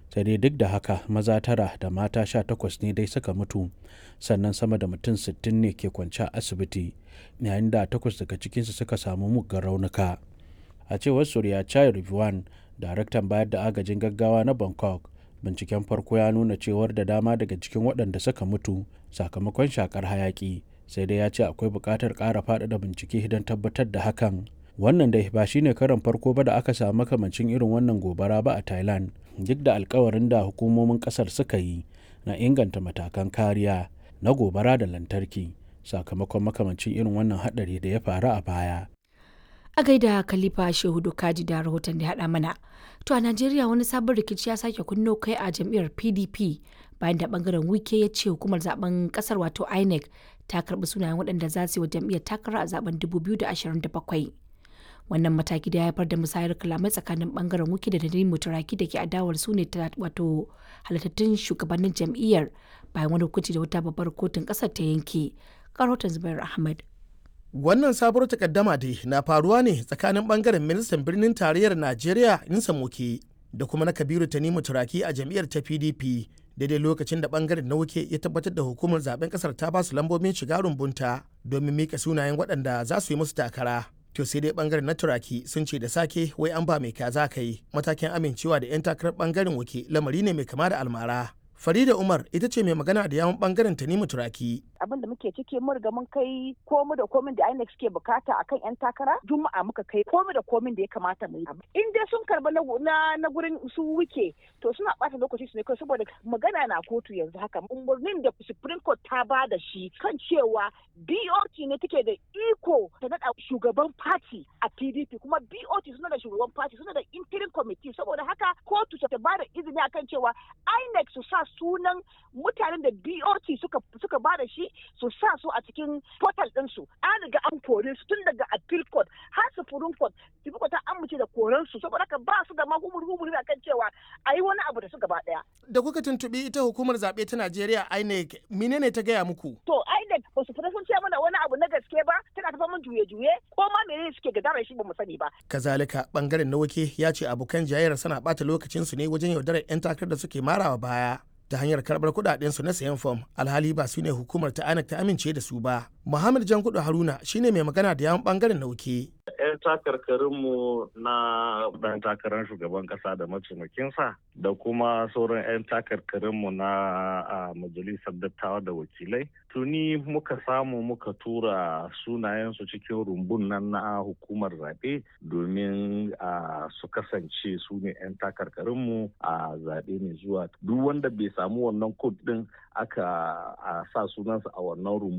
sai dai duk da haka maza tara da mata sha takwas ne dai suka mutu sannan sama da mutum sittin ne ke kwance a asibiti yayin da takwas daga cikinsu suka samu muggan raunuka a cewar surya chai rivuan daraktan bayar da agajin gaggawa na bangkok binciken farko ya nuna cewar da dama daga cikin waɗanda suka mutu sakamakon shakar hayaki sai dai ya ce akwai buƙatar ƙara faɗaɗa bincike don tabbatar da hakan wannan dai ba shine karan farko ba da aka samu makamancin irin wannan gobara ba a thailand duk da alkawarin da hukumomin kasar suka yi na inganta matakan kariya na gobara da lantarki sakamakon makamancin irin wannan hadari da ya faru a baya a gaida khalifa shehu kaji da rahoton da haɗa mana to a najeriya wani sabon rikici ya sake kunno kai a jam'iyyar pdp bayan da bangaren wike ya ce hukumar zaben kasar wato inec ta karbi sunayen waɗanda za su yi wa jam'iyyar takara a zaben 2027 wannan mataki da ya haifar da musayar kalamai tsakanin bangaren wiki da nadine mutaraki da ke adawar su ne wato halittattun shugabannin jam'iyyar bayan wani hukunci da wata babbar kotun kasar ta yanke karotan zubair ahmad wannan sabuwar takaddama dai na faruwa ne tsakanin bangaren ministan birnin tarayyar najeriya insa moke da kuma na kabiru tanimu turaki a jam'iyyar ta pdp daidai lokacin da bangaren na wuke ya tabbatar da hukumar zaben kasar ta ba su lambobin shiga rumbunta domin mika sunayen waɗanda za su yi musu takara to sai dai bangaren na turaki sun ce da sake wai an ba mai kaza ka yi matakin amincewa da 'yan takarar bangaren wuke lamari ne mai kama da almara Farida Umar ita ce mai magana da yawon bangaren Tanimu Turaki. Abin da muke ciki mun riga mun kai komu da komin da INEC suke bukata akan yan takara Juma'a muka kai komu da komin da ya kamata mu yi. In dai sun karba na na gurin su wuke to suna bata lokaci su ne kai saboda magana na kotu yanzu haka umarnin da Supreme Court ta ba da shi kan cewa BOT ne take da iko ta nada shugaban party a PDP kuma BOT suna da shugaban party suna da interim committee saboda haka kotu ta ba da izini akan cewa INEC su sa sunan mutanen da BOT suka suka ba da shi su sa su a cikin portal ɗinsu an riga an kore su tun daga appeal court har supreme court supreme court ta amince da koren su saboda haka ba su da ma humur humur akan cewa a yi wani abu da su gaba ɗaya. Da kuka tuntuɓi ita hukumar zaɓe ta Najeriya INEC menene ta gaya muku? To INEC ba su fita sun ce mana wani abu na gaske ba tana tafa mun juye-juye ko ma menene suke gadara shi ba mu sani ba. Kazalika bangaren na wake ya ce abokan jayayyar sana ɓata lokacinsu ne wajen yaudarar 'yan takarar da suke marawa baya. ta hanyar karbar kudaden su na sayan fom alhali ba su ne hukumar ta anak ta amince da su ba muhammad jankudu haruna shine mai magana da yawan bangaren nauke 'yan takarkarinmu na ɗan takarar shugaban ƙasa da mataimakinsa da kuma sauran 'yan takarkarinmu na majalisar dattawa da wakilai tuni muka samu muka tura sunayensu cikin rumbun nan na hukumar zaɓe domin su kasance su ne 'yan takarkarinmu a zaɓe mai zuwa duk wanda bai samu wannan kod ɗin aka sa sunansa a wannan rumbu